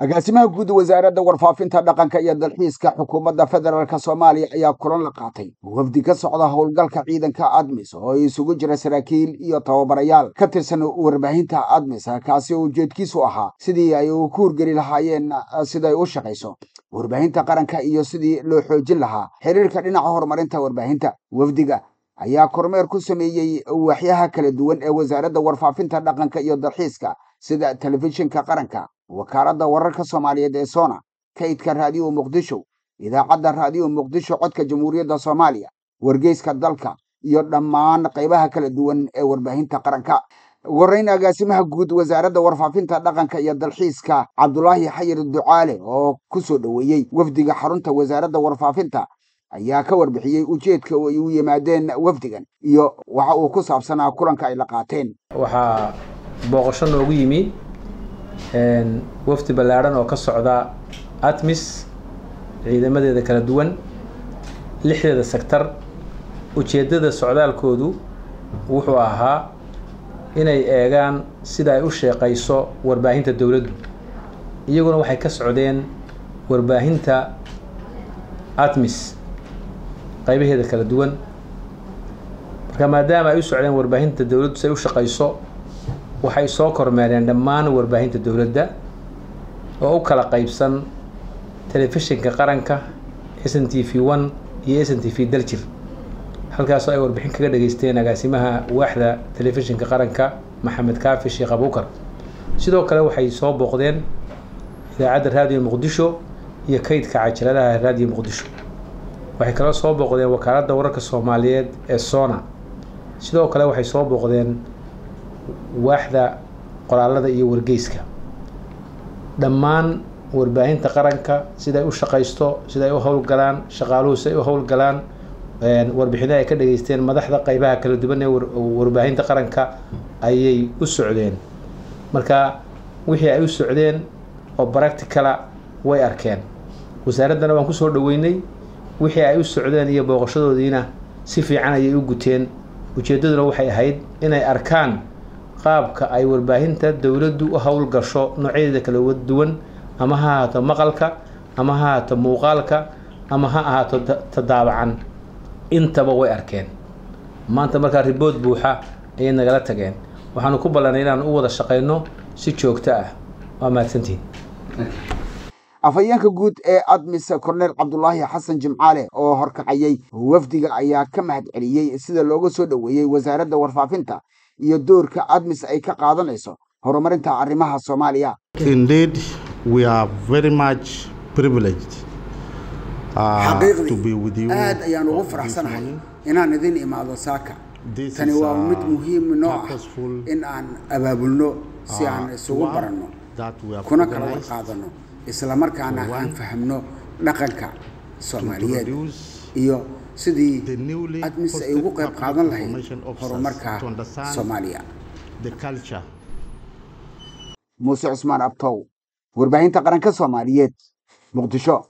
agaasimaha guud wasaaradda warfaafinta dhaqanka iyo dalxiiska xukuumadda federaalk soomaaliya ayaa kulan la qaatay wafdi ka socda howlgalka ciidanka admis oo isugu jira saraakiil iyo tababarayaal ka tirsan warbaahinta admis kaasi oo ujeedkiisu ahaa sidii ay ku hurgeli lahaayeen siday u shaqayso warbaahinta qaranka iyo sidii loo xoojin lahaa xiriirka dhinaca horumarinta warbaahinta wafdiga ayaa kormeer ku sameeyey waaxyaha kala duwan ee wasaaradda warfaafinta dhaqanka iyo dalxiiska sida telefishinka qaranka wakaaladda wararka soomaaliyeed ee sona kaydka raadiyo muqdisho idaacadda raadiyo muqdisho codka jamhuuriyadda soomaaliya wargeyska dalka iyo dhammaan qaybaha kala duwan ee warbaahinta qaranka warayn agaasimaha guud wasaaradda warfaafinta dhaqanka iyo dalxiiska cabdulaahi xayir ducaale oo ku soo dhoweeyey wafdiga xarunta wasaaradda warfaafinta ayaa ka warbixiyey ujeedka ay u yimaadeen wafdigan iyo waxa uu ku saabsanaa kulanka ay la qaateen waxaa booqasho noogu yimi wafdi ballaadhan oo ka socda atmis ciidamadeeda kala duwan lixdeeda sektar ujeeddada socdaalkoodu wuxuu ahaa inay eegaan sida ay u sheeqayso warbaahinta dowladdu iyaguna waxay ka socdeen warbaahinta atmis qaybaheeda kala duwan marka maadaama ay u socdeen warbaahinta dowladdu si ay u shaqayso waxay soo kormeereen dhammaan warbaahinta dowladda oo u kala qaybsan telefishinka qaranka s n t v one iyo s n t v daljir halkaasoo ay warbixin kaga dhageysteen agaasimaha waaxda telefishinka qaranka maxamed kaafi sheekh abuukar sidoo kale waxay soo booqdeen idaacadda raadiyo muqdisho iyo kaydka cajaladaha raadiyo muqdisho waxay kaloo soo booqdeen wakaaladda wararka soomaaliyeed ee sona sidoo kale waxay soo booqdeen waaxda qoraalada iyo wargeyska dhammaan warbaahinta qaranka siday u shaqaysto siday u howlgalaan shaqaaluhu siday u howlgalaan warbixino ay ka dhageysteen madaxda qaybaha kala duwan ee warbaahinta qaranka ayay u socdeen marka wixii ay u socdeen oo practicala way arkeen wasaaraddana waan kusoo dhaweynay wixii ay u socdeen iyo booqashadoodiina si fiican ayay u guteen ujeeddaduna waxay ahayd inay arkaan qaabka ay warbaahinta dowladdu u howlgasho noocyadeeda kala duwan ama ha ahaato maqalka ama ha ahaato muuqaalka ama ha ahaato tadaabacan intaba way arkeen maanta markaa ribood buuxa ayay nagala tageen waxaanu ku ballanay inaan u wada shaqayno si joogto ah waa mahadsantihin afhayeenka guud ee admis korneel cabdulaahi xasan jimcaale oo horkacayey wafdiga ayaa ka mahad celiyey sida looga soo dhoweeyey wasaaradda warfaafinta iyo doorka admis ay ka qaadanayso horumarinta arrimaha soomaaliya Indeed, we are very much privileged uh, to be with you. xaqiiqdii aad ayaan ugu this faraxsanahay morning. inaan idin imaado saaka This tani is, waa uh, mid muhiim noo ah purposeful, in aan abaabulno si aan uh, isugu one baranno that we have kuna kala organized warqaadanno isla markaana to aan one fahamno dhaqanka to soomaaliyeed introduce iyo sidii the newly admis ay posted ugu qayb public qaadan lahayd information officers horumarka to understand soomaaliya the culture muuse cusmaan abtow warbaahinta qaranka soomaaliyeed muqdisho